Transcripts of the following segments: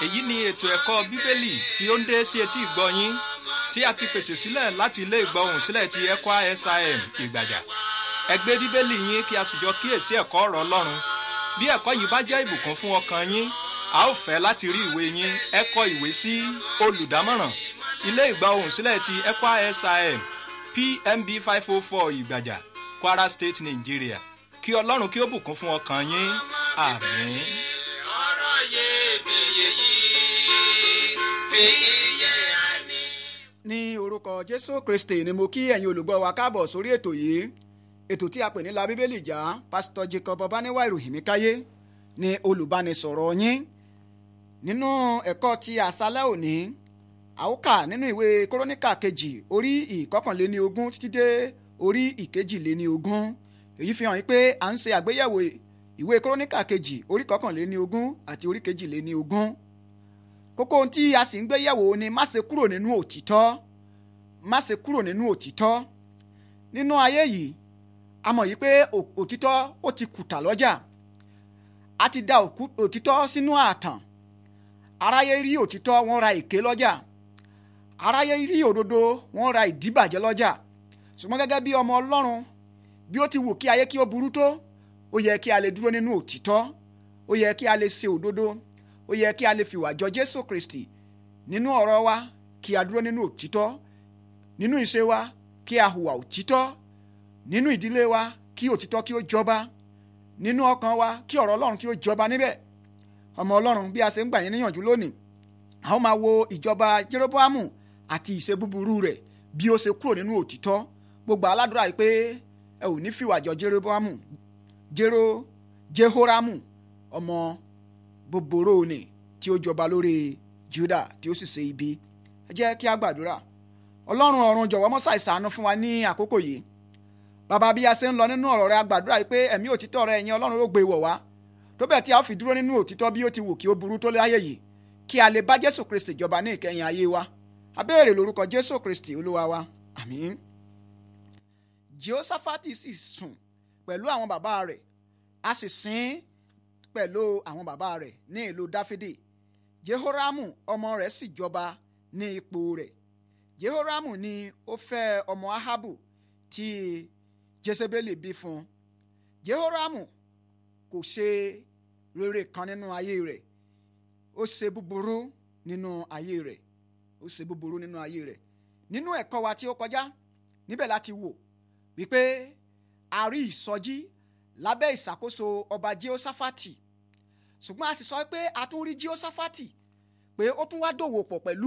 èyí ni ètò ẹ̀kọ́ bíbélì tí ó ń dé sí etí ìgbọ́ yín tí a ti pèsè sílẹ̀ láti ilé ìgbọ́hùn sílẹ̀ ti ECWA SIM ìgbàjà ẹ gbé bíbélì yín kí a sì jọ kíyèsí ẹ̀kọ́ ọ̀rọ̀ ọlọ́run bí ẹ̀kọ́ yìí bá jẹ́ ìbùkún fún ọkàn yín a ó fẹ́ láti rí ìwé yín ẹ kọ ìwé sí olùdámọ̀ràn ilé ìgbọ́hùn sílẹ̀ ti ECWA SIM PMB five oh four ìgbàjà Kwara State Nigeria kí ọlọ́run kí ó bùkún fún ọkàn yín àmín. ọ̀rọ̀ iyebíye yìí fi iye àní. ní orúkọ jésù kristi ni mo kí ẹ̀yin olùgbọ́ wa káàbọ̀ sórí ètò yìí ètò tí a pè ní la bíbélì já pásítọ̀ jacob ọbaníwá ìròyìn mi káyé ni olùbánisọ̀rọ̀ yín nínú ẹ̀kọ́ ti àṣálẹ́ òní àwòkà nínú ìwé kóróníkà kejì orí ìkọkànléní ogún títí dé orí ìkejìléní ogún èyí fi hàn yín pé à ń ṣe àgbéyẹ̀wò ìwé kóróníkà kejì orí kọkànléní ogún àti orí kejìléní ogún kókó ohun tí a sì ń gbé yẹ̀wò ni má ṣe kúrò nínú òtítọ́ má ṣe kúrò nínú òtítọ́ nínú ayé yìí a mọ̀ yìí pé ò- òtítọ́ ó ti kùtà lọ́jà a ti da òkú- òtítọ́ sínú ààtàn aráyé rí òtítọ́ wọ́n ra èké lọ́jà aráyé rí òdodo wọ́n ra ìdíbàjẹ́ lọ́jà ṣùgbọ́n gẹ́gẹ́ bí ọmọ ọlọ́run bí ó ti wù kí ayé kí ó burú tó ó yẹ kí a lè dúró nínú òtítọ́ ó yẹ kí a lè ṣe òdodo ó yẹ kí a lè fìwà jọ jésù kristi nínú ọ̀rọ̀ wa kí a dúró nínú òtítọ́ nínú ìṣe wa kí a hùwà òtítọ́ nínú ìdílé wa kí òtítọ́ kí ó jọba nínú ọkàn wa kí ọ̀rọ̀ ọlọ́run kí ó jọba níbẹ̀ ọmọ ọlọ́run bí a ṣe ń gbà yín níyànjú lónìí a ó máa wo ìjọba jeroboamu àti ìṣe búburú rẹ̀ bí ó ṣe kúrò nínú òtítọ́ gbogbo aládùúrà yìí pé ẹ ò ní fìwà jọ jeroboamu jero jehoramu ọmọ bòbòrò ni tí ó jọba lórí juda tí ó sì ṣe ibi ẹ jẹ́ kí a gbàdúrà ọlọ́run ọ̀run jọ̀wọ́ mọ́ ṣàìsàánú fún wa ní àkókò yìí bàbá bí a ṣe ń lọ nínú ọ̀rọ̀ rẹ a gbàdúrà yìí pé ẹ̀mí òtítọ́ rẹ ẹ̀yin ọlọ́run ló gbé wọ̀ wá tó bẹ́ẹ̀ tí a ó fi dúró nínú òtítọ́ bí ó ti wù kí ó burú tó láyé yìí kí a lè bá jésù kristi jọba ní ìkẹyìn ayé wa a béèrè lórúkọ jésù kristi olúwa wa àmín jehoshaphat sì sùn pẹ̀lú àwọn bàbá rẹ̀ a sì sin pẹ̀lú àwọn bàbá rẹ̀ ní ìlú dáfídì jehoramu ọmọ rẹ̀ sì jọba ní ipò rẹ̀ jehoramu ni ó fẹ́ ọmọ ahabu tí jezebeli bí fún un jehoramu kò ṣe rere kan nínú ayé rẹ̀ ó ṣe búburú nínú ayé rẹ̀ ó ṣe búburú nínú ayé rẹ̀ nínú ẹ̀kọ́ wa tí ó kọjá níbẹ̀ láti wò wípé a rí ìsọjí lábẹ́ ìṣàkóso ọba jehoshaphat ṣùgbọ́n a sì sọ pé a tún rí jehoshaphat pé ó tún wá dòwò pọ̀ pẹ̀lú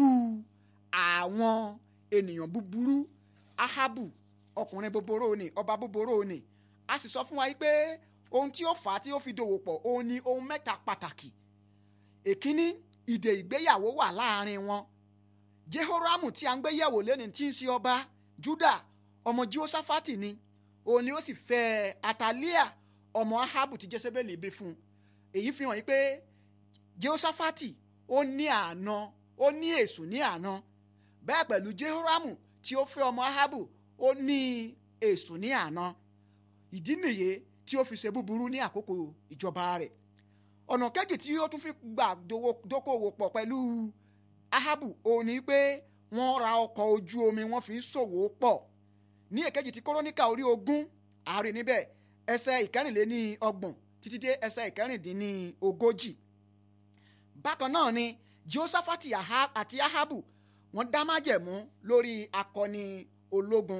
àwọn ènìyàn búburú ahabu ọkùnrin búburú ni ọba búburú ni a sì sọ fún wa yìí pé ohun tí ó fà á tí ó fi dòwò pọ̀ òun ni ohun mẹ́ta pàtàkì èkíní ìdè ìgbéyàwó wà láàrin wọn jehoramu tí a ń gbé yẹ̀wò lẹ́ni tí ń ṣe ọba juda ọmọ jehoshaphat ni òun ni ó sì fẹ́ atalia ọmọ ahabu tí jezebeli bí fún un èyí fi hàn yí pé jehoshaphat ó ní àná ó ní èṣù ní àná bẹ́ẹ̀ pẹ̀lú jehoramu tí ó fẹ́ ọmọ ahabu ó ní èṣù ní àná ìdí nìyí tí ó fi ṣe búburú ní àkókò ìjọba rẹ̀ ọ̀nà kejì tí ó tún fi gbà dowó- dókòwò pọ̀ pẹ̀lú ahabu òun ni pé wọ́n ra ọkọ̀ ojú omi wọ́n fi ń ṣòwò pọ̀ ní èkejì tí kóróníkà orí ogún àárín níbẹ̀ ẹsẹ̀ ìkẹrìnléní ọgbọ̀n títí dé ẹsẹ̀ ìkẹrìndínní ogójì bákan náà ni jehoshaphat Aha- àti ahabu wọ́n dá májẹ̀mú lórí akọni ológun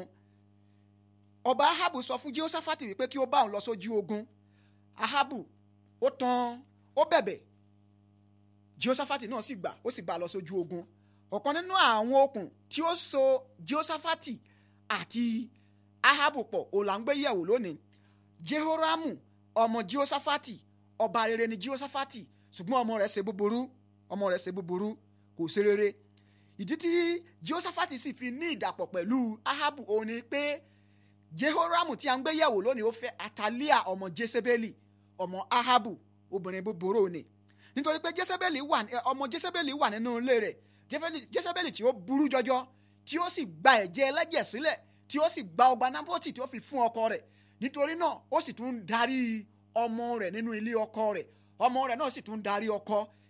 ọba ahabu sọ fún jehoshaphat wípé kí ó bá òun lọ sójú ogun ahabu ó tan ó bẹ̀bẹ̀ jehoshaphat náà sì gbà ó sì bá a lọ sójú ogun ọ̀kan nínú àwọn okùn tí ó so jehoshaphat àti ahabu pọ̀ òun là ń gbé yẹ̀wò lónìí jehoramu ọmọ jehoshaphat ọba rere ni jehoshaphat ṣùgbọ́n ọmọ rẹ̀ ṣe búburú ọmọ rẹ̀ ṣe búburú kò ṣe rere ìdí tí jehoshaphat sì fi ní ìdàpọ̀ pẹ̀lú ahabu òun ni pé jehoramu tí a ń gbé yẹ̀wò lónìí ó fẹ́ atalia ọmọ jezebeli ọmọ ahabu obìnrin búburú ni nítorí pé jezebeli wà ní- ọmọ jezebeli wà nínú ilé rẹ̀ Jezebeli- jezebeli tí ó burú jọjọ tí ó sì gba ẹ̀jẹ̀ ẹlẹ́jẹ̀ sílẹ̀ tí ó sì gba ọgbà nábọ́tì tí ó fi fún ọkọ rẹ̀ nítorí náà ó sì tún darí ọmọ rẹ̀ nínú ilé ọkọ rẹ̀ ọmọ rẹ̀ náà sì tún darí ọkọ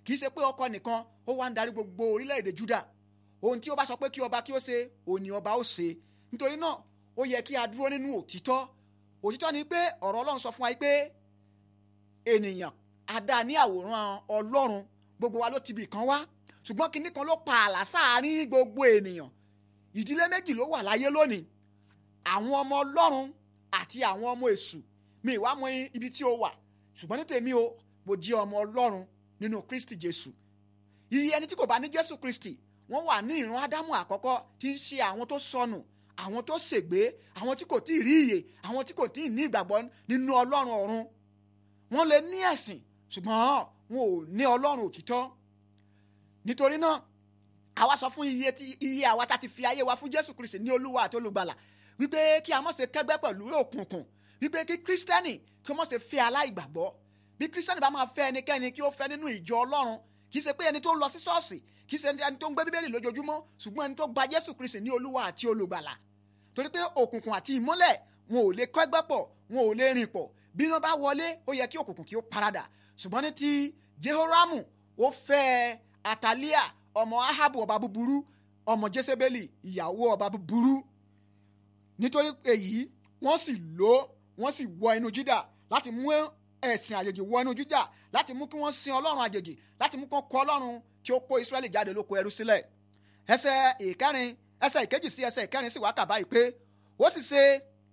kì í ṣe pé ọkọ nìkan ó wá ń darí gbogbo orílẹ̀-èdè Júdà ohun tí ó bá sọ pé kí ọba kí ó ṣe òní ọba ó ṣe nítorí náà ó yẹ kí a dúró nínú òtítọ́ òtítọ́ ni pé ọ̀rọ̀ Ọlọ́run sọ fún wa pé ènìyàn adá ní àwòrán Ọlọ́run gbogbo wa ló ti bì kan wá ṣùgbọ́n kinní kan ló pa àlà sáàárín gbogbo ènìyàn ìdílé méjì ló wà láyé lónìí àwọn ọmọ Ọlọ́run àti àwọn ọmọ èṣù mi ìwà mọ ibi tí o wà ṣùgbọ́n ní tèmi o mo jẹ́ ọmọ Ọlọ́run nínú Kristi Jésù iye ẹni tí kò bá ní Jésù Kristi wọ́n wà ní ìran Ádámù àkọ́kọ́ tí ń ṣe àwọn tó sọnù àwọn tó ṣègbé àwọn tí kò tí ì rí ìyè àwọn tí kò tí ì ní ìgbàgbọ́ nínú Ọlọ́run ọ̀run wọ́n lè ní ẹ̀sìn ṣùgbọ́n wọn ò ní Ọlọ́run òtítọ́ nítorí náà àwa sọ fún iye tí iye àwa tá ti fi ayé wa fún Jésù Kristi ní Olúwa àti olùgbàlà wípé kí a má ṣe kẹ́gbẹ́ pẹ̀lú òkùnkùn wípé kí Kristẹni kí ó má ṣe fẹ́ aláìgbàgbọ́ bí Kristẹni bá máa fẹ́ ẹnikẹ́ni kí ó fẹ́ nínú ìjọ Ọlọ́run kì í ṣe pé ẹni tó ń lọ sí ṣọ́ọ̀ṣì kì í ṣe ẹni tó ń gbé Bíbélì lójoojúmọ́ ṣùgbọ́n ẹni tó gba Jésù Kristi ní Olúwa àti olùgbàlà torí pé òkùnkùn àti ìmọ́lẹ̀ wọn ò lè kẹ́gbẹ́ pọ̀ wọn ò lè rìn pọ̀ bí iná bá wọlé ó yẹ kí òkùnkùn kí ó paradà ṣùgbọ́n ní ti Jehoramu ó fẹ́ Atalia ọmọ Ahabu ọba búburú ọmọ Jésébélì ìyàwó ọba búburú nítorí èyí wọ́n sì lò wọ́n sì wọ inú Júdà láti mú ẹ̀sìn àjèjì wọ inú Júdà láti mú kí wọ́n sin Ọlọ́run àjèjì láti mú kí wọ́n kọ̀ Ọlọ́run tí ó kó Ísírẹ́lì jáde lóko ẹrú sílẹ̀ ẹsẹ̀ ìkẹrin ẹsẹ̀ ìkejì sí ẹsẹ̀ ìkẹrin sì wá kà báyìí pé ó sì ṣe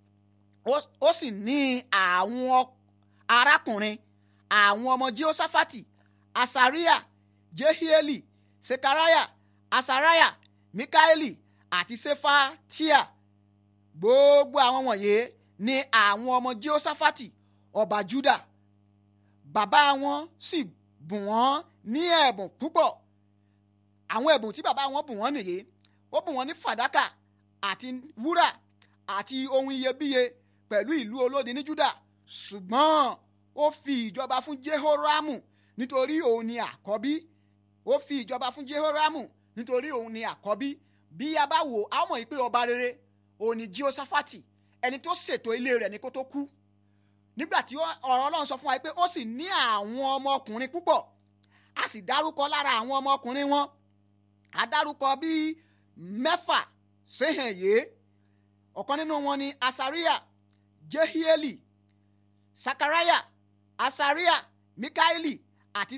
ó sì ní àwọn arákùnrin àwọn ọmọ Jehoṣafati Asariah Jehieli Sekariah Asariah Mikaeli àti Sefatia gbogbo àwọn wọ̀nyí ni àwọn ọmọ Jehoṣafati ọba Juda bàbá wọn sì bùn wọ́n ní ẹ̀bùn púpọ̀ àwọn ẹ̀bùn tí bàbá wọn bùn wọ́n nìyí ó bùn wọ́n ní fàdákà àti wúrà àti ohun iyebíye pẹ̀lú ìlú olódi ní Juda ṣùgbọ́n ó fi ìjọba fún Jehoramu nítorí òun ni àkọ́bí ó fi ìjọba fún Jehoramu nítorí òun ni àkọ́bí bí a bá wò á mọ̀ pé ọba rere òun ni Jehoṣafati ẹni tó ṣètò ilé rẹ̀ ní kó tó kú nígbà tí ọ̀rọ̀ Ọlọ́run sọ fún wa pé ó sì ní àwọn ọmọkùnrin púpọ̀ a sì dárúkọ lára àwọn ọmọkùnrin wọn a dárúkọ bíi mẹ́fà sẹ́hìn yé ọ̀kan nínú wọn ni Asariah Jehieli Sakaraya Asariah Mikaeli àti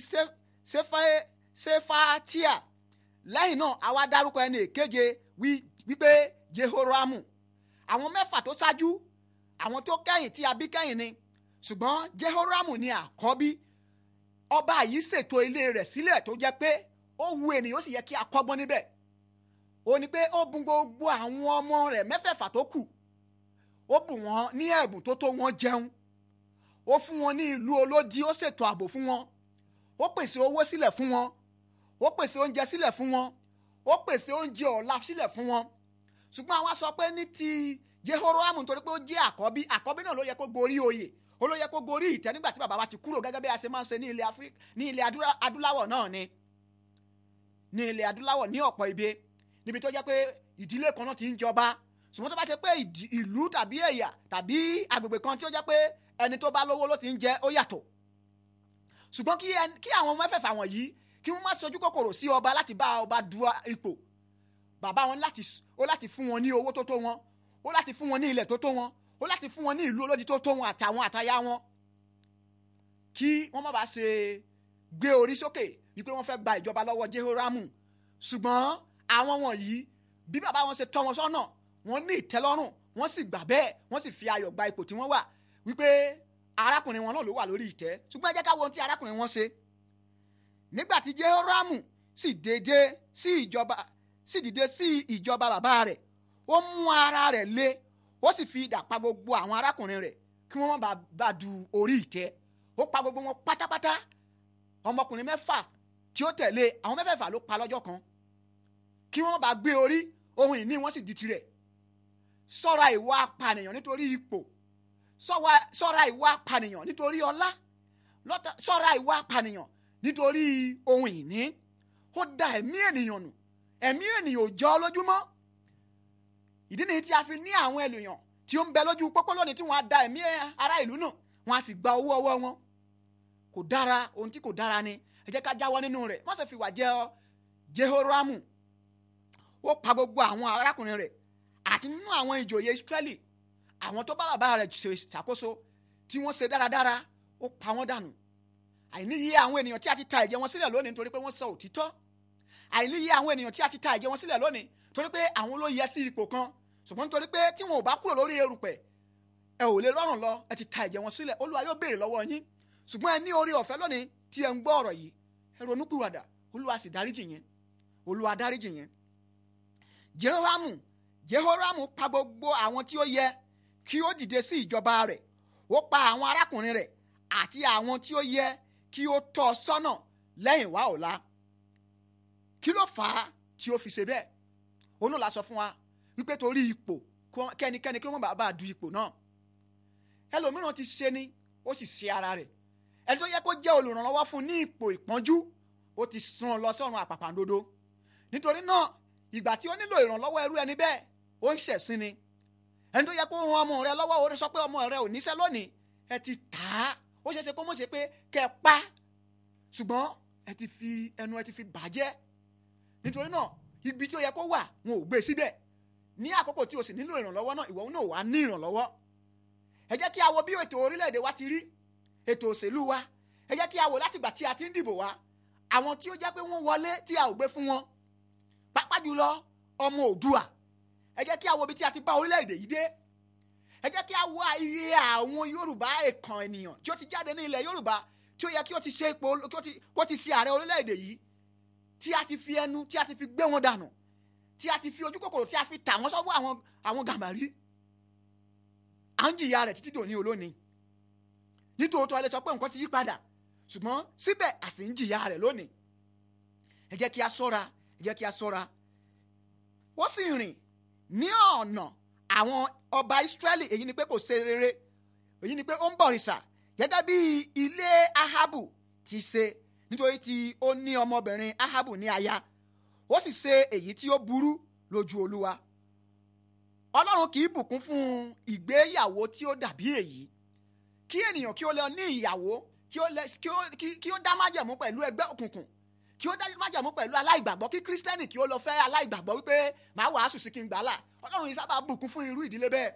Sefatia lẹ́yìn náà a wá dárúkọ ẹni èkeje wípé Jehoramu àwọn mẹ́fà tó ṣáájú àwọn tó kẹ́yìn tí a bí kẹ́yìn ni ṣùgbọ́n Jehoramu ni àkọ́bí ọba yìí ṣètò ilé rẹ̀ sílẹ̀ tó jẹ́ pé ó wu ènìyàn ó sì yẹ kí a kọ́gbọ́n níbẹ̀ ó ní pé ó bùn gbogbo àwọn ọmọ rẹ̀ mẹ́fẹ̀ẹ̀fà tó kù ó bùn wọ́n ní ẹ̀bùn tó tó wọn jẹun ó fún wọn ní ìlú olódi ó ṣètò ààbò fún wọn ó pèsè owó sílẹ̀ fún wọn ó pèsè oúnjẹ sílẹ̀ fún wọn ó pèsè oúnjẹ ọ̀la sílẹ̀ fún wọn ṣùgbọ́n àwa sọ pé ní ti Jehoramu nítorí pé ó jẹ́ àkọ́bí àkọ́bí náà ló yẹ kó gorí oyè ó ló yẹ kó gorí ìtẹ́ nígbà tí bàbá wa ti kúrò gẹ́gẹ́ bí a ṣe máa ń ṣe ní ilẹ̀ Áfíríkà ní ilẹ̀ adúláwọ̀ náà ni ní ilẹ̀ adúláwọ̀ ní ọ̀pọ̀ ibi níbi tó jẹ́ pé ìdílé kan náà ti ń jọba ṣùgbọ́n tó bá ṣe pé ìlú tàbí ẹ̀yà tàbí agbègbè kan tí ó jẹ́ pé ẹni tó bá lówó ló ti ń jẹ ó yàtọ̀ ṣùgbọ́n kí àwọn mẹ́fẹ̀ẹ̀fà wọ̀nyí kí wọ́n má sojú kòkòrò sí ọba láti bá ọba du ipò bàbá wọn ó láti fún wọn ní owó tó tó wọn ó láti fún wọn ní ilẹ̀ tó tó wọn ó láti fún wọn ní ìlú olódi tó tó wọn àtàwọn àtayá wọn kí wọ́n má bàa ṣe gbé orí sókè wípé wọ́n fẹ́ gba ìjọba lọ́wọ́ Jehoramu ṣùgbọ́n àwọn wọ̀nyí bí bàbá wọn ṣe tọ́ wọn sọ́nà wọ́n ní ìtẹ́lọ́rùn wọ́n sì gbà bẹ́ẹ̀ wọ́n sì fi ayọ̀ gba ipò tí wọ́n wà wípé arákùnrin wọn náà ló wà lórí ìtẹ́ ṣùgbọ́n ẹ jẹ́ ká wo ohun tí arákùnrin wọn ṣe nígbà tí Jehoramu sì dédé sí ìjọba sì dìde sí ìjọba bàbá rẹ̀ ó mú ara rẹ̀ lé ó sì fi idà pa gbogbo àwọn arákùnrin rẹ̀ kí wọ́n má bàa du orí ìtẹ́ ó pa gbogbo wọn pátápátá ọmọkùnrin mẹ́fà tí ó tẹ̀lé àwọn mẹ́fẹ̀ẹ̀fà ló pa lọ́jọ́ kan kí wọ́n bá gbé orí ohun ìní wọn sì di tirẹ̀ ṣọ́ra ìwà apànìyàn nítorí ipò ṣọ́ra ìwà apànìyàn nítorí ọlá ṣọ́ra ìwà apànìyàn nítorí ohun ìní ó da ẹ̀mí ènìyàn nù ẹ̀mí ènìyàn ò jọ lójúmọ́ ìdí nìyí tí a fi ní àwọn ènìyàn tí ó ń bẹ lójú pópó lónìí tí wọ́n á da ẹ̀mí ará ìlú nù wọ́n á sì gba owó ọwọ́ wọn kò dára ohun tí kò dára ni ẹ jẹ́ ká jáwọ́ nínú rẹ̀ wọ́n sì fi wà jẹ́ ọ jehoramu ó pa gbogbo àwọn arákùnrin rẹ̀ àti nínú àwọn ìjòyè israẹli àwọn tó bá bàbá rẹ̀ ṣe ṣàkóso tí wọ́n ṣe dáradára ó pa wọ́n dànù àìníyè àwọn ènìyàn tí a ti ta ẹ̀jẹ̀ wọn sílẹ̀ lónìí nítorí pé wọ́n sọ òtítọ́ àìníyè àwọn ènìyàn tí a ti ta ẹ̀jẹ̀ wọn sílẹ̀ lónìí torí pé àwọn ló yẹ sí ipò kan ṣùgbọ́n nítorí pé tí wọn ò bá kúrò lórí erùpẹ̀ ẹ ò lè lọ́rùn lọ ẹ ti ta ẹ̀jẹ̀ wọn sílẹ̀ olúwa yóò béèrè lọ́wọ́ yín ṣùgbọ́n ẹ ní orí ọ̀fẹ́ lónìí tí ẹ ń gbọ́ ọ̀rọ̀ yìí ẹ ronúpìwàdà olúwa sì dáríjì yẹn olúwa dáríjì yẹn jehoramu jehoramu pa gbogbo àwọn tí ó yẹ kí ó dìde sí ìjọba rẹ̀ ó pa àwọn arákùnrin rẹ̀ àti àwọn tí ó yẹ kí ó tọ́ sọ́nà lẹ́yìn wá ọ̀la kí ló fà á tí ó fi ṣe bẹ́ẹ̀ òun náà la sọ fún wa wípé torí ipò kẹ́nikẹ́ni kí wọ́n bá bá du ipò náà ẹlòmíràn ti ṣe ni ó sì ṣe ara rẹ̀ ẹni tó yẹ kó jẹ́ olùrànlọ́wọ́ fún ní ipò ìpọ́njú ó ti sún lọ sọ́run àpàpàǹdodo nítorí náà ìgbà tí ó nílò ìrànlọ́wọ́ ẹrú ẹni bẹ́ẹ̀ ó ń ṣẹ̀sín ni ẹni tó yẹ kó ran ọmọ rẹ lọ́wọ́ ó sọ pé ọmọ rẹ ò níṣẹ́ lónìí ẹ ti tà á ó ṣeéṣe kó mọ̀ ṣe pé kẹ́ ẹ pa ṣùgbọ́n ẹ ti fi ẹnu ẹ ti fi bàjẹ́ nítorí náà ibi tí ó yẹ kó wà wọn ò gbé síbẹ̀ ní àkókò tí o sì nílò ìrànlọ́wọ́ náà ìwọ náà wà ní ìrànlọ́wọ́ ẹ jẹ́ kí a wo bí ètò orílẹ̀-èdè wa ti rí ètò òṣèlú wa ẹ jẹ́ kí a wo látìgbà tí a ti ń dìbò wa àwọn tí ó jẹ́ pé wọ́n wọlé tí a ò gbé fún wọn pàápàá jùlọ ọmọ òdua ẹ jẹ́ kí a wo bí tí a ti bá orílẹ̀-èdè yìí dé ẹ jẹ́ kí a wo iye àwọn yorùbá ẹ̀kan ènìyàn tí ó ti jáde ní ilẹ̀ yorùbá tí ó yẹ kí ó ti ṣe ipò kó ti ṣe ààrẹ orílẹ̀-èdè yìí tí a ti fi ẹnu tí a ti fi gbé wọn dànù tí a ti fi ojú kòkòrò tí a fi tà wọ́n sọ́wọ́ àwọn àwọn gàmbàrí à ń jìyà rẹ̀ títí dòní olónìí nítòótọ́ ẹ lè sọ pé nǹkan ti yí padà ṣùgbọ́n síbẹ̀ a sì ń jìyà rẹ̀ lónìí ẹ jẹ́ kí a ṣọ́ra ẹ jẹ́ kí a ṣọ́ra ó sì rìn ní ọ̀nà àwọn ọba Ísírẹ́lì èyí ni pé kò ṣe rere èyí ni pé ó ń bọ̀rìṣà gẹ́gẹ́ bí ilé Ahabu ti ṣe nítorí tí ó ní ọmọbìnrin Ahabu ní aya ó sì ṣe èyí tí ó burú lójú Olúwa Ọlọ́run kì í bùkún fún ìgbéyàwó tí ó dàbí èyí kí ènìyàn kí ó lọ ní ìyàwó kí ó dá májẹ̀mú pẹ̀lú ẹgbẹ́ òkùnkùn kí ó dá májàmú pẹ̀lú aláìgbàgbọ́ kí kírísítẹ́nì kí ó lọ fẹ́ aláìgbàgbọ́ wípé màá wàásù sí kí n gbàlà ọlọ́run yìí sábà bùkún fún irú ìdílé bẹ́ẹ̀.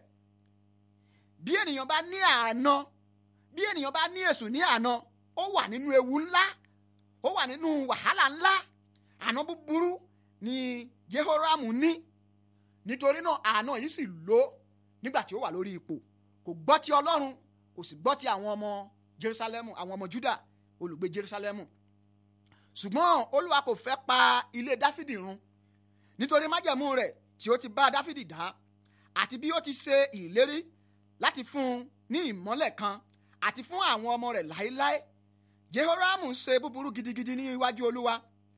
bí ènìyàn bá ní àná bí ènìyàn bá ní èṣù ní àná ó wà nínú ewu ńlá ó wà nínú wàhálà ńlá àná búburú ni Jehoramu ní nítorí náà àná yìí sì lò nígbà tí ó wà lórí ipò kò gbọ́ ti ọlọ́run kò sì gbọ́ ti àwọn ọmọ Jerusalemu àwọn ọmọ Juda olùgbé Jerusalemu ṣùgbọ́n olúwa kò fẹ́ pa ilé dáfídì run nítorí májẹ̀mú rẹ̀ tí ó ti bá dáfídì dá àti bí ó ti ṣe ìlérí láti fún un ní ìmọ́lẹ̀ kan àti fún àwọn ọmọ rẹ̀ láéláé jehoramu ṣe búburú gidigidi ní iwájú olúwa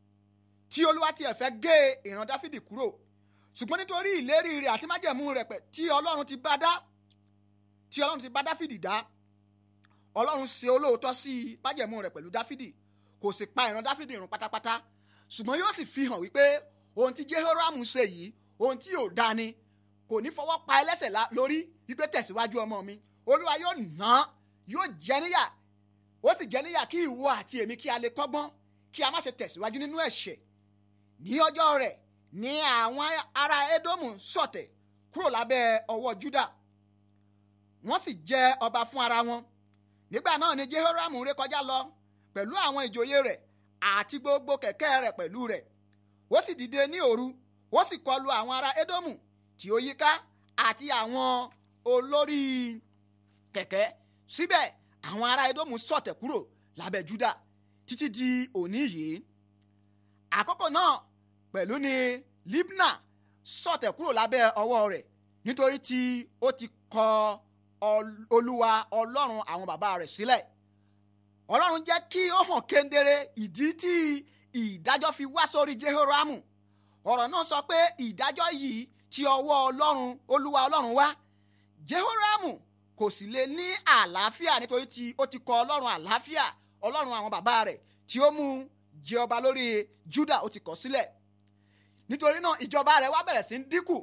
tí olúwa tiẹ̀ fẹ́ gé ìran dáfídì kúrò ṣùgbọ́n nítorí ìlérí rẹ̀ àti májẹ̀mú rẹ̀ pẹ̀ tí ọlọ́run ti bá dá tí ọlọ́run ti bá dáfídì dá ọlọ́run ṣe olóòótọ́ sí májẹ̀mú rẹ̀ pẹ̀lú dáfídì kò sì pa ìran dáfídì run pátápátá ṣùgbọ́n yóò sì fi hàn wípé ohun tí jehoramu ṣe yìí ohun tí yóò dá ni kò ní fọwọ́ pa ẹlẹ́sẹ̀ lórí wípé tẹ̀síwájú ọmọ mi olúwa yóò nà án yóò jẹ níyà ó sì jẹ níyà kí ìwọ àti èmi kí a lè kọ́gbọ́n kí a má ṣe tẹ̀síwájú nínú ẹ̀ṣẹ̀ ní ọjọ́ rẹ̀ ní àwọn ará edomu ṣọ̀tẹ̀ kúrò lábẹ́ ọwọ́ juda wọ́n sì jẹ ọba fún ara wọn nígbà náà ni jehoramu rékọjá lọ pẹ̀lú àwọn ìjòyè rẹ̀ àti gbogbo kẹ̀kẹ́ rẹ̀ pẹ̀lú rẹ̀ ó sì dìde ní òru ó sì kọlu àwọn ará Édómù tí ó yíká àti àwọn olórí kẹ̀kẹ́ síbẹ̀ àwọn ará Édómù ṣọ̀tẹ̀ kúrò lábẹ́ Júdà títí di òní yìí àkókò náà pẹ̀lú ni Libna ṣọ̀tẹ̀ kúrò lábẹ́ ọwọ́ rẹ̀ nítorí tí ó ti kọ Olúwa Ọlọ́run àwọn bàbá rẹ̀ sílẹ̀ ọlọ́run jẹ́ kí ó hàn kéndere ìdí tí ìdájọ́ fi wá sórí jehoramu ọ̀rọ̀ náà sọ pé ìdájọ́ yìí ti ọwọ́ ọlọ́run olúwa ọlọ́run wá jehoramu kò sì lè ní àlàáfíà nítorí tí ó ti kọ ọlọ́run àlàáfíà ọlọ́run àwọn bàbá rẹ̀ tí ó mú jẹ ọba lórí juda ó ti kọ̀ sílẹ̀ nítorí náà ìjọba rẹ̀ wá bẹ̀rẹ̀ sí ń dínkù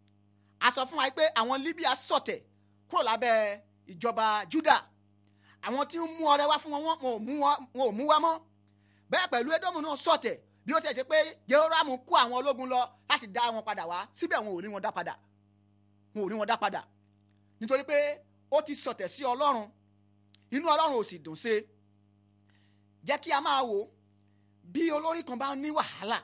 a sọ fún wa pé àwọn libya ṣọ̀tẹ̀ kúrò lábẹ́ ìjọba juda àwọn tí ń mú ọrẹ wá fún wọn wọn ò mú wá mọ́ bẹ́ẹ̀ pẹ̀lú edomu náà sọ̀tẹ̀ bí ó tẹ̀ ṣe pé jehoramu kó àwọn ológun lọ láti dá wọn padà wá síbẹ̀ wọn ò rí wọn dá padà wọn ò rí wọn dá padà nítorí pé ó ti sọ̀tẹ̀ sí ọlọ́run inú ọlọ́run ò sì dùn sí i jẹ́ kí a máa wò bí olórí kan bá ní wàhálà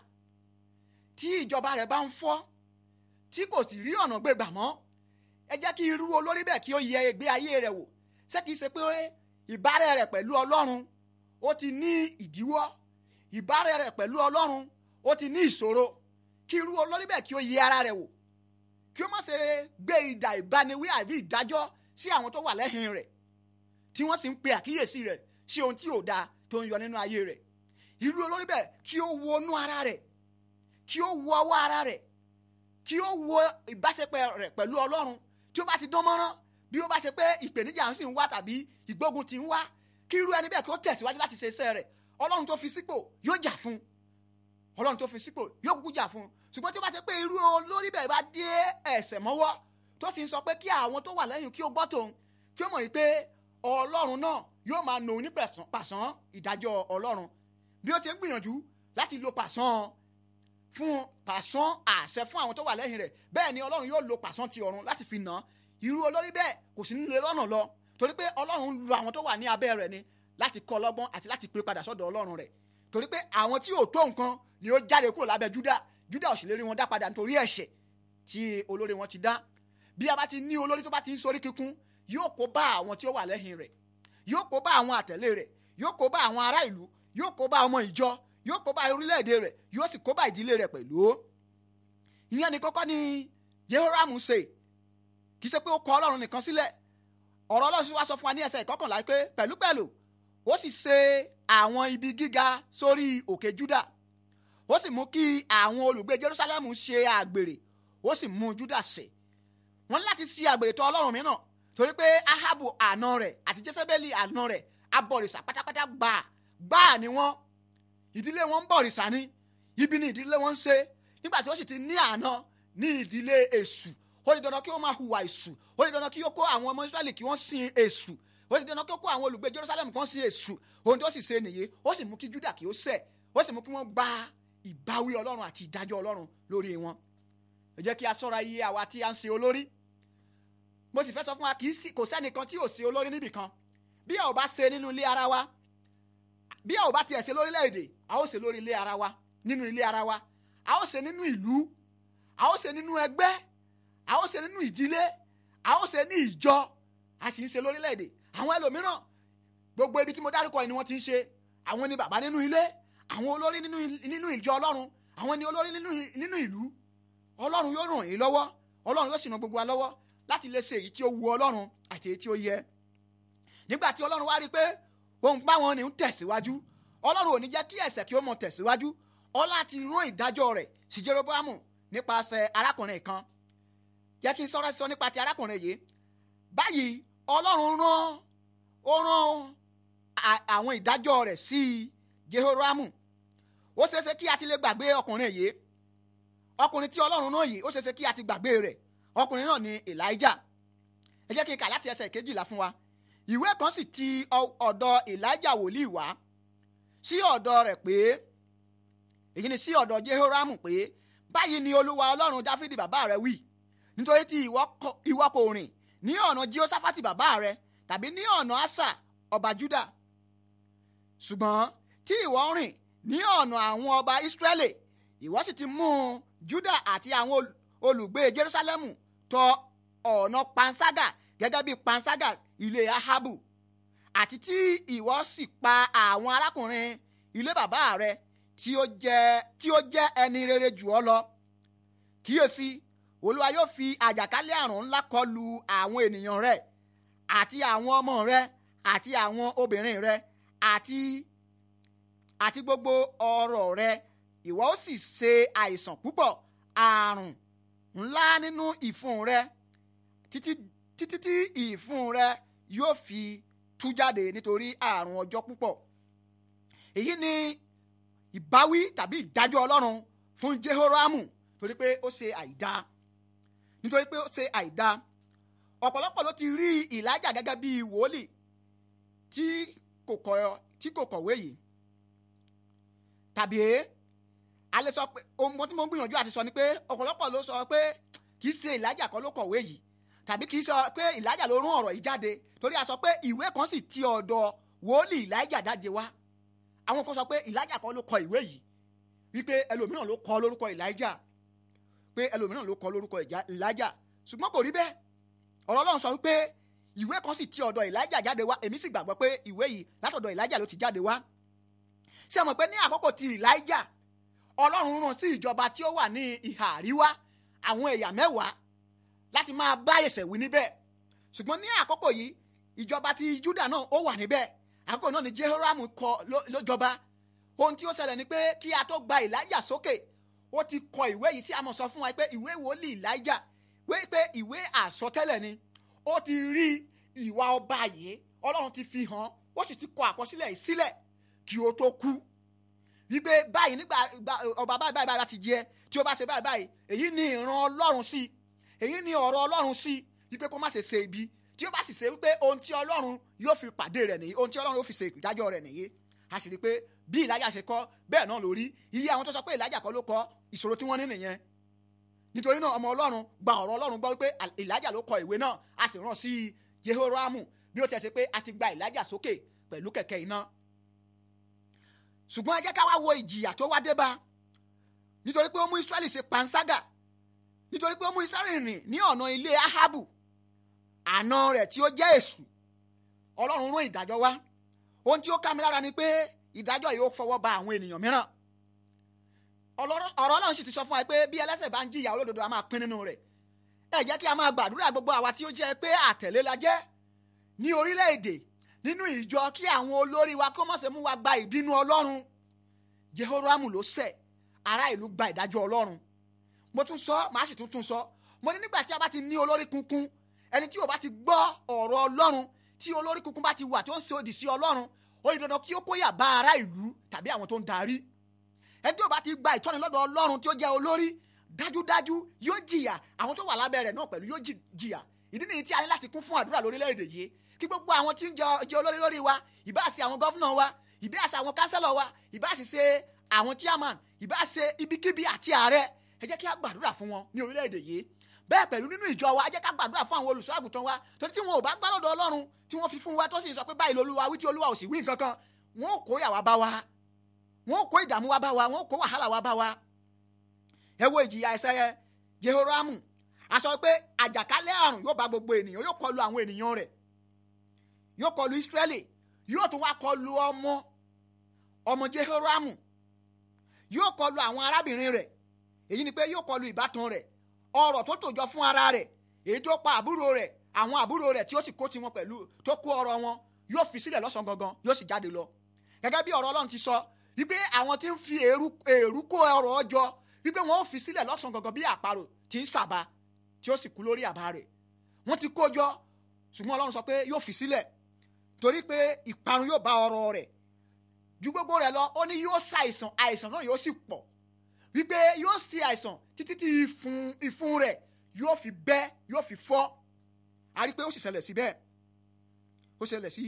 tí ìjọba rẹ̀ bá ń fọ́ tí kò sì rí ọ̀nà gbégbà mọ́ ẹ jẹ́ kí irú olórí bẹ́ẹ̀ kí ó yẹ ìgbé ayé rẹ̀ wò ṣé kìí ṣe pé ìbárẹ̀ rẹ̀ pẹ̀lú ọlọ́run ó ti ní ìdíwọ́ ìbárẹ̀ rẹ̀ pẹ̀lú ọlọ́run ó ti ní ìṣòro kí irú olórí bẹ́ẹ̀ kí ó yẹ ara rẹ̀ wò kí ó má ṣe gbé ìdà ìbániwí àbí ìdájọ́ sí àwọn tó wà lẹ́yìn rẹ̀ tí wọ́n sì ń pe àkíyèsí rẹ̀ sí ohun tí ò dáa tó ń yọ nínú ayé rẹ̀ irú olórí bẹ́ẹ̀ kí ó wo inú ara rẹ̀ kí ó wo ọwọ́ ara rẹ̀ kí ó wo ìbáṣepọ̀ rẹ̀ pẹ̀lú ọlọ́run tí ó bá ti dán mọ́rán bí ó bá ṣe pé ìpèníjà ń sì ń wá tàbí ìgbógun ti ń wá kí irú ẹni bẹ́ẹ̀ kí ó tẹ̀síwájú láti ṣe iṣẹ́ rẹ̀ ọlọ́run tó fi sípò yóò jà fún ọlọ́run tó fi sípò yóò kúkú jà fún ṣùgbọ́n tí ó bá ṣe pé irú olórí bẹ́ẹ̀ bá dé ẹ̀sẹ̀ mọ́wọ́ tó sì ń sọ pé kí àwọn tó wà lẹ́yìn kí ó gbọ́ tòun kí ó mọ̀ yìí pé ọlọ́run náà yóò máa nà ní pàṣán ìdájọ́ ọlọ́run bí ó ṣe ń gbìyànjú láti lo pàṣán fún pàṣán àṣẹ fún àwọn tó wà lẹ́yìn rẹ̀ bẹ́ẹ̀ ni ọlọ́run yóò lo pàṣán ti ọ̀run láti fi nà án irú olórí bẹ́ẹ̀ kò sí nílé lọ́nà lọ torí pé ọlọ́run lo àwọn tó wà ní abẹ́ rẹ̀ ni láti kọ́ lọ́gbọ́n àti láti pè padà sọ́dọ̀ ọlọ́run rẹ̀ torí pé àwọn tí ò tó nǹkan ni ó jáde kúrò lábẹ́ júdà júdà ò sì lè rí wọn dá padà nítorí ẹ̀ṣẹ̀ tí olórí wọn ti dá bí a bá ti ní olórí tó bá ti ń sorí kíkún yóò kó bá àwọn tí ó wà lẹ́yìn rẹ̀ yóò kó bá àwọn àtẹ̀lé rẹ̀ yóò kó bá àwọn ará ìlú yóò kó bá ọmọ ìjọ yóò kó bá orílẹ̀-èdè rẹ̀ yóò sì kó bá ìdílé rẹ̀ pẹ̀lú. ìyẹn ni kọ́kọ́ ni Jehoramu ṣe kì í ṣe pé ó kọ ọlọ́run nìkan sílẹ̀ ọ̀rọ̀ ọlọ́run sì wá sọ fún wa ní ẹsẹ̀ ìkọkànlá pé pẹ̀lúpẹ̀lú ó sì ṣe àwọn ibi gíga sórí òkè Júdà ó sì mú kí àwọn olùgbé Jerusalem ṣe àgbèrè ó sì mú Júdà ṣe wọ́n ní láti ṣe àgbèrè tọ̀ ọlọ́run mìíràn torí pé Ahabu àna rẹ̀ àti Jésébélì àna rẹ̀ abọ̀rìṣà pátápátá gbà gbà ni wọ́n ìdílé wọn ń bọ̀rìṣà ni ibi ni ìdílé wọn ń ṣe nígbà tí ó sì ti ní àna ní ìdílé èṣù ó di dandan kí ó máa hùwà èṣù ó di dandan kí ó kó àwọn ọmọ Ísírẹ́lì kí wọ́n sin èṣù ó di dandan kí ó kó àwọn olùgbé Jerusalem kí wọ́n sin èṣù ohun tó sì ṣe nìyí ó sì mú kí Júdà kí ó ṣẹ̀ ó sì mú kí wọ́n gba ìbáwí Ọlọ́run àti ìdájọ́ Ọlọ́run lórí wọn ẹ jẹ́ kí a ṣọ́ra iye àwa tí a ń ṣe olórí mo sì fẹ́ sọ fún wa kì í sí kò sẹ́nìkan tí ò ṣe olórí níbì kan bí a ò bá ṣe nínú ilé ara wa bí a ò bá tiẹ̀ ṣe lórílẹ̀‐èdè a ó ṣe lórí ilé ara wa nínú ilé ara wa a ó ṣe nínú ìlú a ó ṣe nínú ẹgbẹ́ a ó ṣe nínú ìdílé a ó ṣe ní ìjọ a sì ń ṣe lórílẹ̀‐èdè àwọn ẹlòmíràn gbogbo ibi tí mo dárúkọ yìí ni wọ́n ti ń ṣe àwọn ni bàbá nínú ilé àwọn olórí nínú ìjọ ọlọ́run àwọn ni olórí nínú ìlú ọlọ́run yóò ràn yín lọ́wọ́ ọlọ́run yóò sì ràn gbogbo wa lọ́wọ́ láti lè ṣe èyí tí ó wu ọlọ́run àti èyí tí ó yẹ nígbà tí ọlọ́run wá rí i pé òun bá wọn ní ń tẹ̀síwájú ọlọ́run ò ní jẹ́ kí ẹ̀ṣẹ̀ kí ó mọ tẹ̀síwájú ọlá ti rán ìdájọ́ rẹ̀ sí Jeroboamu nípasẹ̀ arákùnrin kan jẹ́ kí n sọ̀rọ̀ sọ nípa ti arákùnrin yìí báyìí ọlọ́run rán ó rán àwọn ìdájọ́ rẹ̀ sí Jehoramu ó ṣeéṣe kí a ti lè gbàgbé ọkùnrin yìí ọkùnrin tí ọlọ́run rán yìí ó ṣeéṣe kí a ti gbàgbé rẹ̀ ọkùnrin náà ni Elijah ẹ jẹ́ kí n kà láti ẹsẹ̀ kejìlá fún wa ìwé kan sì ti ọ̀dọ̀ Elijah wòlíì wá sí ọ̀dọ̀ rẹ̀ pé èyí ni sí ọ̀dọ̀ Jehoramu pé báyìí ni olúwa ọlọ́run Dáfídì bàbá rẹ̀ wí nítorí tí ìwọ kò rìn ní ọ̀nà Jehoṣafati bàbá rẹ̀ tàbí ní ọ̀nà Asa ọba Juda ṣùgbọ́n tí ìwọ rìn ní ọ̀nà àwọn ọba Israẹli ìwọ sì ti mú Juda àti àwọn olùgbé Jerusalemu tọ ọ̀nà panṣágà gẹ́gẹ́ bí panṣágà ilé Ahabu àti tí ìwọ sì pa àwọn arákùnrin ilé bàbá rẹ tí ó jẹ́ tí ó jẹ́ ẹni rere jù ọ́ lọ kíyèsí olúwa yóò fi àjàkálẹ̀ àrùn ńlá kọlù àwọn ènìyàn rẹ àti àwọn ọmọ rẹ àti àwọn obìnrin rẹ àti àti gbogbo ọrọ̀ rẹ ìwọ ó sì ṣe àìsàn púpọ̀ àrùn ńlá nínú ìfun rẹ títí títí tí ìfun rẹ yóò fi tú jáde nítorí àrùn ọjọ́ púpọ̀ èyí ni ìbáwí tàbí ìdájọ́ ọlọ́run fún Jehoramu torí pé ó ṣe àìdá nítorí pé ó ṣe àìdá ọ̀pọ̀lọpọ̀ ló ti rí Èlíjà gẹ́gẹ́ bí wòlíì tí kò kọ̀ tí kò kọ̀wé yìí tàbí a lè sọ pé ohun tí mo ń gbìyànjú àti sọ ni pé ọ̀pọ̀lọpọ̀ ló sọ pé kì í ṣe ìlàjà kan ló kọ̀wé yìí tàbí kì í sọ pé ìlàjà ló rún ọ̀rọ̀ yìí jáde torí a sọ pé ìwé kan sì ti ọ̀dọ̀ wòlíì ìlàjà jáde wá àwọn kan sọ pé ìlàjà kan ló kọ ìwé yìí wípé ẹlòmíràn ló kọ lórúkọ ìlàjà pé ẹlòmíràn ló kọ lórúkọ ìlàjà ṣùgbọ́n kò rí bẹ́ẹ̀ ọ̀rọ̀ ọlọ́run sọ wípé ìwé kan sì ti ọ̀dọ̀ ìlàjà jáde wá èmi sì gbàgbọ́ pé ìwé yìí látọ̀dọ̀ ìlàjà ló ti jáde wá ṣé ẹ mọ̀ pé ní àkókò ti ìlàjà ọlọ́run rán sí ìjọba tí ó wà ní ìhà àríwá àwọn ẹ̀yà mẹ́wàá láti máa bá ẹsẹ̀ wí níbẹ̀ ṣùgbọ́n ní àkókò yìí ìjọba ti Júdà náà ó wà níbẹ̀ àkókò náà ni Jehoram kọ lójọba ohun tí ó ṣẹlẹ̀ ni pé kí a tó gba ìlàjà sókè ó ti kọ ìwé yìí tí a mọ̀ sọ fún wa pé ìwé wòlíì ìlàjà wé pé ìwé àsọtẹ́lẹ̀ ni ó ti rí ìwà ọba yìí ọlọ́run ti fi hàn ó sì ti kọ àkọsílẹ̀ yìí sílẹ̀ kí ó tó kú wípé báyìí nígbà ọba báyìí báyìí bá ti jẹ tí ó bá ṣe báyìí báyìí èyí ni ìran ọlọ́run sí èyí ni ọ̀rọ̀ ọlọ́run sí wípé kó má ṣe ṣe ibi tí ó bá sì ṣe wípé ohun tí ọlọ́run yóò fi pàdé rẹ̀ nìyí ohun tí ọlọ́run yóò fi ṣe ìdájọ́ rẹ̀ nìyí a sì rí i pé bí ìlàjà ṣe kọ bẹ́ẹ̀ náà lórí iye àwọn tó sọ pé ìlàjà kọ́ ló kọ ìṣòro tí wọ́n ní nìyẹn nítorí náà ọmọ ọlọ́run gba ọ̀rọ̀ ọlọ́run gbọ́ wípé ìlàjà ló kọ ìwé náà a sì rán sí Jehoramu bí ó ti ṣe pé a ti gba ìlàjà sókè pẹ̀lú kẹ̀kẹ́ iná ṣùgbọ́n ẹ jẹ́ ká wá wo ìjìyà tó wá dé bá nítorí pé ó mú Israẹli ṣe panṣágà nítorí pé ó mú Israẹli rìn ní ọ̀nà ilé Ahabu àna rẹ̀ tí ó jẹ́ èṣù ọlọ́run rán ìdájọ́ wá ohun tí ó ká mi lára ni pé ìdájọ́ yìí ó fọwọ́ ba àwọn ènìyàn mìíràn ọ̀rọ̀ ọlọ́run sì ti sọ fún wa pé bí ẹlẹ́ṣẹ̀ bá ń jìyà olódodo a máa pín nínú rẹ̀ ẹ jẹ́ kí a máa gbàdúrà gbogbo àwa tí ó jẹ́ pé àtẹ̀lé la jẹ́ ní orílẹ̀-èdè nínú ìjọ kí àwọn olórí wa kó má ṣe mú wa gba ìbínú ọlọ́run Jehoramu ló ṣẹ̀ ará ìlú gba ìdájọ́ ọlọ́run mo tún sọ màá sì tún tún sọ mo ní nígbà tí a bá ti ní olórí kunkun ẹni tí ò bá ti gbọ́ ọ̀rọ̀ ọlọ́run tí olórí kunkun bá ti wà tí ó ń ṣe òdì sí ọlọ́run ó yẹ dandan kí ó kóyà bá ará ìlú tàbí àwọn tó ń darí ẹni tí ò bá ti gba ìtọ́ni lọ́dọ̀ ọlọ́run tí ó jẹ́ olórí dájúdájú yóò jìyà àwọn tó wà lábẹ́ rẹ̀ náà pẹ̀lú yóò jìyà ìdí nìyí tí a ní láti kún fún àdúrà lórílẹ̀‐èdè yìí kí gbogbo àwọn tí ń jẹ olórí lórí wa ìbá ṣe àwọn gọ́fúnà wa ìbá ṣe àwọn kánsẹ́lọ̀ wa ìbá sì ṣe àwọn chairman ìbá ṣe ibikíbi àti ààrẹ ẹ jẹ́ kí a gbàdúrà fún wọn ní orílẹ̀‐èdè yìí bẹ́ẹ̀ pẹ̀lú nínú ìjọ wa ẹ jẹ́ ká gbàdúrà fún àwọn olùṣọ́ àgùntàn wa torí tí wọn ò bá gbá lọ́dọ̀ ọlọ́run tí wọ́n fi fún wa tó sì sọ pé báyìí lolúwa wí tí olúwa ò sì wí nǹkan kan wọn ò kó yàwá bá wa wọn ò kó ìdààmú wa bá wa wọn ò kó wàhálà wa bá wa ẹ wo ìjìyà ẹsẹ̀ Jehoramu a sọ pé àjàkálẹ̀ àrùn yóò bá gbogbo ènìyàn yóò kọlu àwọn ènìyàn rẹ̀ yóò kọlu Israẹli yóò tún wá kọlu ọmọ ọmọ Jehoramu yóò kọlu àwọn arábìnrin rẹ̀ èyí ni pé yóò kọlu ìbátan rẹ̀ ọrọ̀ tó tòjọ fún ara rẹ̀ èyí tó pa àbúrò rẹ̀ àwọn àbúrò rẹ̀ tí ó sì kó tiwọn pẹ̀lú tó kó ọrọ̀ wọn yóò fi sílẹ̀ lọ́sàn gangan yóò sì jáde lọ gẹ́gẹ́ bí ọ̀rọ̀ Ọlọ́run ti sọ wípé àwọn tí ń fi èrú kó ọrọ̀ ọjọ́ wípé wọn ò fi sílẹ̀ lọ́sàn gangan bí àparò tí ń sàbà tí ó sì kú lórí àbá rẹ̀ wọ́n ti kó jọ ṣùgbọ́n Ọlọ́run sọ pé yóò fi sílẹ̀ torí pé ìparun yóò bá ọrọ̀ rẹ̀ ju gbogbo rẹ̀ lọ ó ní yóò ṣàìsàn àìsàn náà yóò sì pọ̀ wípé yóò ṣe àìsàn títí tí ìfun ìfun rẹ̀ yóò fi bẹ́ yóò fi fọ́ a rí i pé ó sì ṣẹlẹ̀ sí bẹ́ẹ̀ ó ṣẹlẹ̀ sí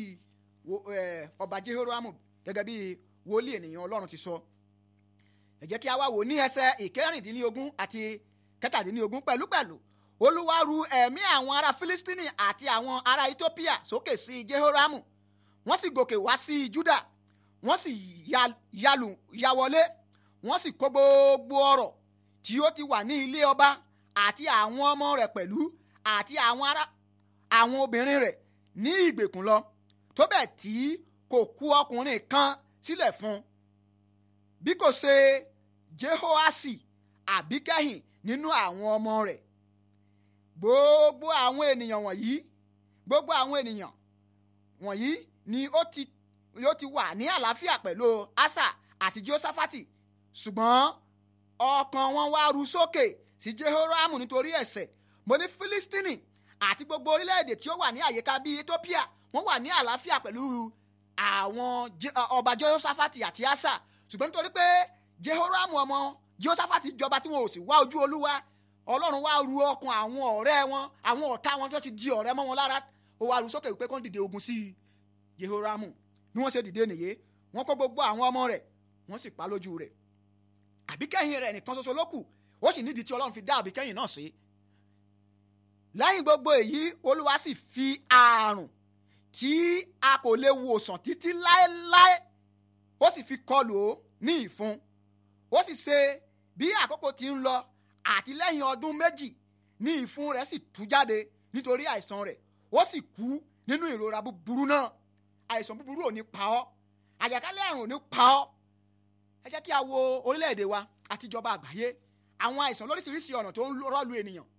ọba Jehoramu gẹ́gẹ́ bí wòlíì ènìyàn Ọlọ́run ti sọ ẹ jẹ́ kí a wá wò ní ẹsẹ̀ ìkẹrìndínlógún àti kẹtàdínlógún pẹ̀lúpẹ̀lú Olúwa ru ẹ̀mí àwọn ará Filistini àti àwọn ará Ethiopia sókè sí Jehoramu wọ́n sì gòkè wá sí Juda wọ́n sì yalù yawọlé wọ́n sì kó gbogbo ọrọ̀ tí ó ti wà ní ilé ọba àti àwọn ọmọ rẹ̀ pẹ̀lú àti àwọn ará àwọn obìnrin rẹ̀ ní ìgbèkùn lọ tó bẹ́ẹ̀ tí kò kù ọkùnrin kan sílẹ̀ fún bí kò ṣe Jehoasi àbíkẹ́yìn nínú àwọn ọmọ rẹ̀ gbogbo àwọn ènìyàn wọ̀nyí gbogbo àwọn ènìyàn wọ̀nyí ni ó ti ó ti wà ní àlàáfíà pẹ̀lú Asa àti Jehoṣafati ṣùgbọ́n ọkàn wọn wá ru sókè sí Jehoramu nítorí ẹ̀ṣẹ̀ mo ní Filistini àti gbogbo orílẹ̀-èdè tí ó wà ní àyíká bíi Ethiopia wọ́n wà ní àlàáfíà pẹ̀lú àwọn ọba Jehoṣafati àti Asa ṣùgbọ́n nítorí pé Jehoramu ọmọ Jehoṣafati jọba tí wọn ò sì wá ojú Olúwa Ọlọ́run wá ru ọkàn àwọn ọ̀rẹ́ wọn àwọn ọ̀tá wọn tó ti di ọ̀rẹ́ mọ́ wọn lára ó wá ru sókè wípé kán dìde ogun sí Jehoramu bí wọ́n ṣe dìde nìyé wọ́n kó gbogbo àwọn ọmọ rẹ̀ wọ́n sì pa lójú rẹ̀ àbíkẹ́yìn rẹ̀ nìkan ṣoṣo ló kù ó sì nídìí tí ọlọ́run fi dá àbíkẹ́yìn náà sí lẹ́yìn gbogbo èyí olúwa sì fi àrùn tí a kò lè wòsàn títí láéláé ó sì fi kọlù ó ní ìfun ó sì ṣe bí àkókò ti ń lọ àti lẹ́yìn ọdún méjì ní ìfun rẹ̀ sì tú jáde nítorí àìsàn rẹ̀ ó sì kú nínú ìrora búburú náà àìsàn búburú ò ní pa ọ́ àjàkálẹ̀ àrùn ò ní pa ọ́ ẹ jẹ́ kí a wo orílẹ̀-èdè wa àti ìjọba àgbáyé àwọn àìsàn lóríṣiríṣi ọ̀nà tó ń rọ́ọ̀lù ènìyàn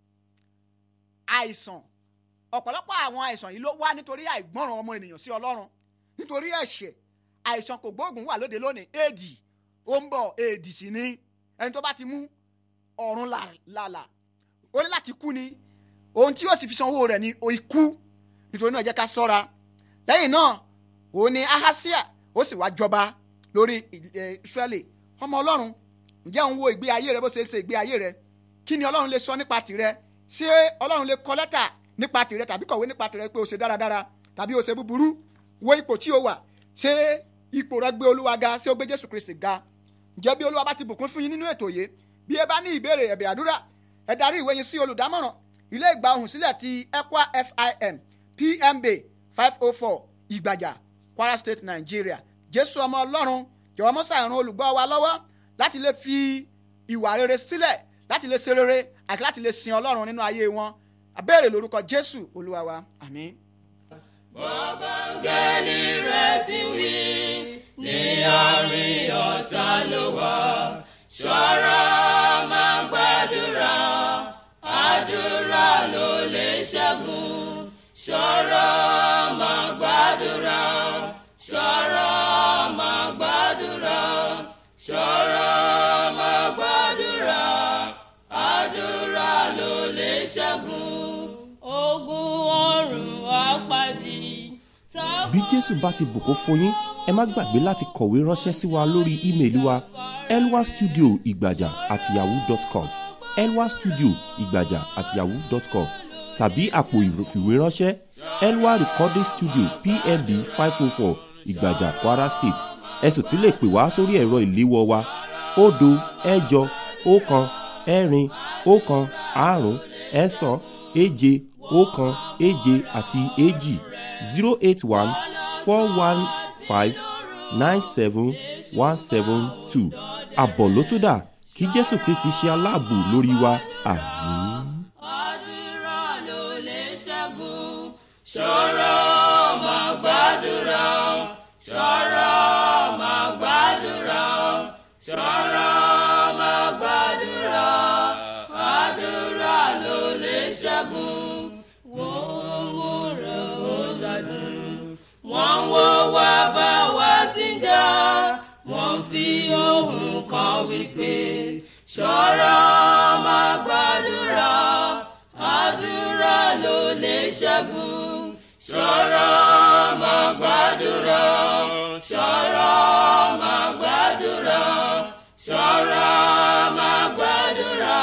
àìsàn ọ̀pọ̀lọpọ̀ àwọn àìsàn yìí ló wá nítorí àìgbọ́ràn ọmọ ènìyàn sí ọlọ́run nítorí ẹ̀ṣẹ̀ àìsàn kò gbóògùn wà lóde lónìí éèdì ó ń bọ̀ éèdì sí ni ẹni tó bá ti mú ọ̀run làlà ó ní láti kú ni ohun tí yóò sì fi sanwó rẹ̀ ni ikú nítorí náà jẹ́ ká sọ́ra lẹ́yìn náà òun ni ahasia ó sì wá jọba lórí israeli ọmọ ọlọ́run ǹjẹ́ òun wo ìgbé ayé rẹ bó ṣe ń ṣe ìgbé ayé rẹ kí ni ọlọ́run lè sọ nípa tìrẹ ṣé ọlọ́run lè kọ lẹ́tà nípa tìrẹ tàbí kọ̀wé nípa tìrẹ pé o ṣe dáradára tàbí o ṣe búburú wo ipò tí o wà ṣé ipò rẹ gbé olúwa ga ṣé o gbé jésù kristi ga ǹjẹ́ bí olúwa bá ti bùkún fún yín nínú ètò yìí bí ẹ bá ní ìbéèrè ẹ̀bẹ̀ àdúrà ẹ darí ìwé yín sí olùdámọ̀ràn ilé ìgbà ohùn sílẹ̀ ti ECWA SIM PMB five oh four ìgbàjà Kwara State Nigeria jésù ọmọ ọlọ́run jọ̀wọ́ mọ́sà ìran olùgbọ́ wa lọ́wọ́ láti lè fi ìwà rere sílẹ̀ láti lè ṣe rere àti láti lè sin ọlọ́run nínú ayé wọn abéèrè lórúkọ jésù olúwa wa àmín. bọ́bángẹ́lì rẹ̀ ti wí ní àárín ọ̀tá ló wà ṣọ́ra máa gbàdúrà àdúrà ló lè ṣẹ́gun ṣọ́ra máa gbàdúrà ṣọ́ra máa gbàdúrà ṣọ́ra máa gbàdúrà àdúrà ló lè ṣẹ́gun ogun ọ̀run àpàdé. bí jésù bá ti bùkún fún yín ẹ má gbàgbé láti kọ̀wé ránṣẹ́ sí wa lórí ímeèlì wa elwa studio ìgbàjà at yahoo dot com elwa studio ìgbàjà at yahoo dot com tàbí àpò ìfìwéránṣẹ́ elwa recording studio pmb five oh four ìgbàjà kwara state ẹ sì tún lè pè wá sórí ẹ̀rọ ìléwọ́ wa òdo ẹ̀jọ ọ̀kan ẹ̀rin ọ̀kan àrún ẹ̀sán èje ọ̀kan èje àti èjì zero eight one four one five nine seven one seven two àbọ̀ ló tún dà kí jésù kristi ṣe aláàbò lórí wa àmín. àdúrà ló lè ṣẹ́gun ṣọ́ra máa gbàdúrà ṣọ́ra máa gbàdúrà ṣọ́ra máa gbàdúrà àdúrà ló lè ṣẹ́gun wọ́n ń rẹ̀ ó ṣàdùn wọ́n ń wo wá bá wa ti ń jà wọ́n fi ohùn kan wípé ṣọ́ra máa gbàdúrà àdúrà ló lè ṣẹ́gun ṣọ́ra máa gbàdúrà ṣọ́ra máa gbàdúrà ṣọ́ra máa gbàdúrà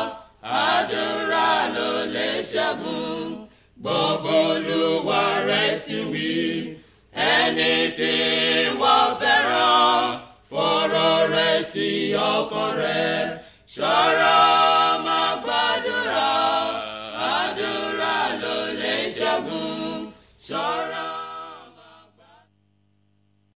àdúrà ló lè ṣẹ́gun gbogbo olúwa rẹ̀ ti wí ẹni tí wọ́n fẹ́ràn fọ̀rọ̀ rẹ̀ sí ọkàn rẹ̀ ṣọ́ra